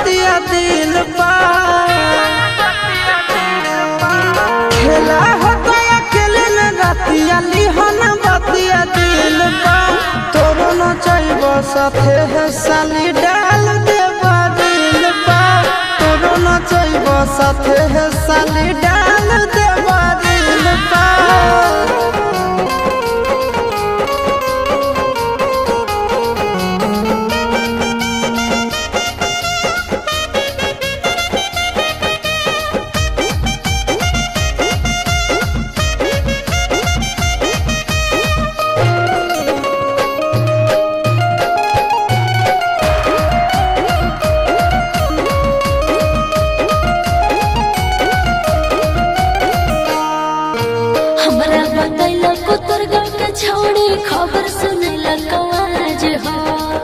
बतिया दिल पा खेला होता अकेले न रतिया लिहन बतिया दिल पा तोरो न चाहब साथे है साली डाल देबा दिल पा तोरो न चाहब साथे है साली डाल देबा दिल पा हमरा बतैल कुतर गाँव के छोड़ी खबर सुनैल कवाज हो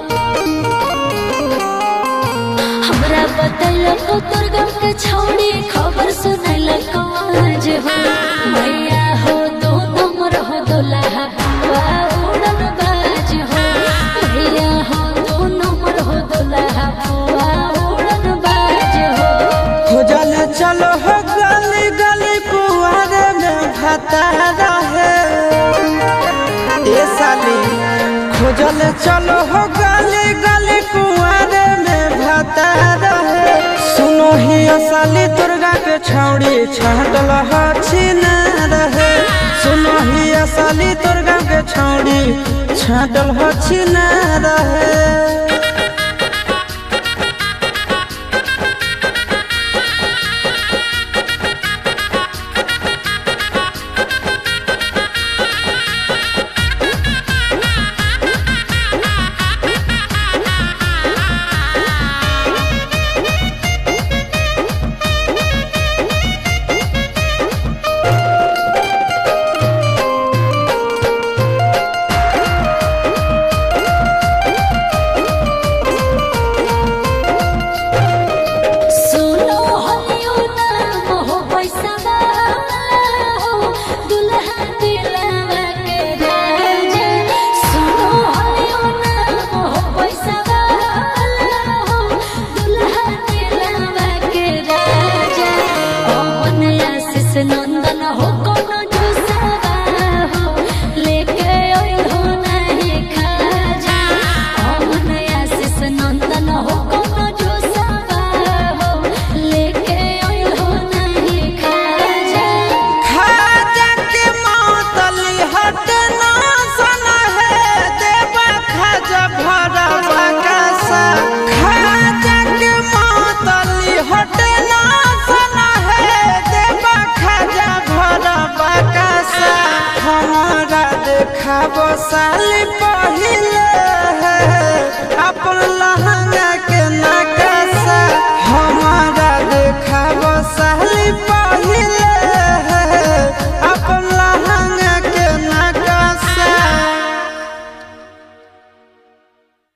हमरा बतैल कुतर गाँव के छोड़ी खबर सुनैल कवाज हो मैया हो दो नंबर हो दुल्हा बुआ उड़न बाज हो मैया हो दो नंबर हो दुल्हा बुआ उड़न बाज हो खोजल चलो हो गली गली कुआरे में भता रहे ए साली खोजल चलो हो गली गली कुआरे में भता रहे सुनो ही साली दुर्गा के छौड़ी छाटल हछिन रहे सुनो ही साली दुर्गा के छौड़ी छाटल हछिन रहे सुनो हलियो नाम हो पैसा हो दुल्हा दिलावा के राजा सुनो हलियो नाम हो पैसा हो दुल्हा दिलावा के राजा पवन आशीष नंदन हो कोनो जुसावा हो लेके ओइ हो नहीं खाजा पवन आशीष नंदन हो कोनो जुसावा हो लेके ओइ हो नहीं खाजा खाजा के मातली हट ना सना है देवा खाजा भरवा कैसा खाजा के मातली हट ना सना है देवा खाजा भरवा कैसा हमारा देखाबो साली पहिले